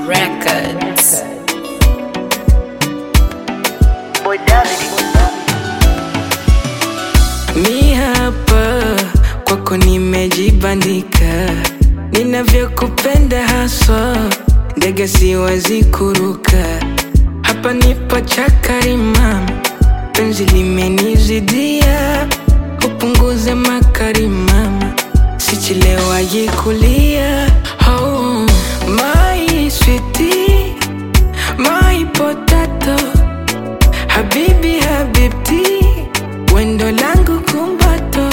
Records. Boy David. Mi hapa kwako nimejibandika, ninavyokupenda haswa, ndege siwezi kuruka. Hapa nipo chakari mama, penzi limenizidia, upunguze makari mama, sichelewaji kulia. Oh, my sweetie, my potato Habibi habibti, wendo langu kumbato.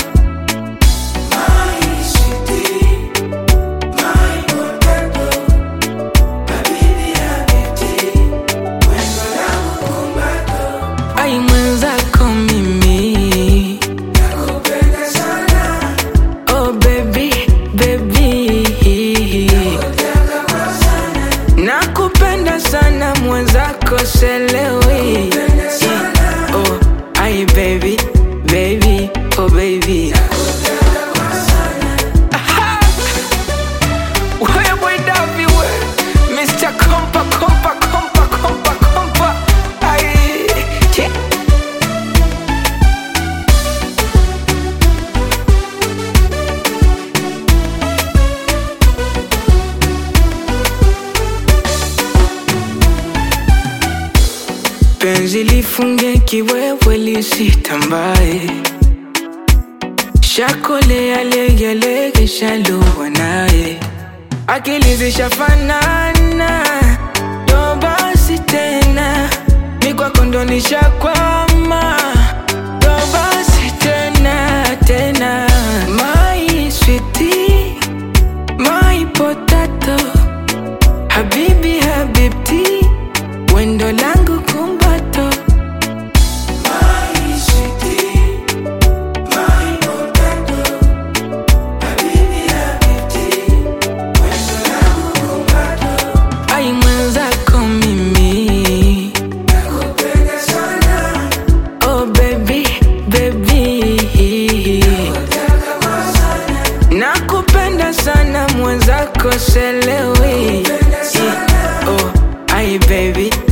Ai mwenzako mimi Oh baby, baby Nakupenda sana mwenzako selewi Oh, ai baby, baby, oh baby Aha! Wewe boy Davi we Mr. Kompa, kompa, kompa, kompa, kompa Ai, che penzi lifunge kiwewe lisitambae shakolea legelege shaluwa naye akili zishafanana ndo basi tena mikwako ndo nishakwama ndo basi tena tena my sweetie, my potato habibi habibti wendo langu kumbato ai mwenzako mimi oh baby baby nakupenda sana mwenzako selewi oh ai baby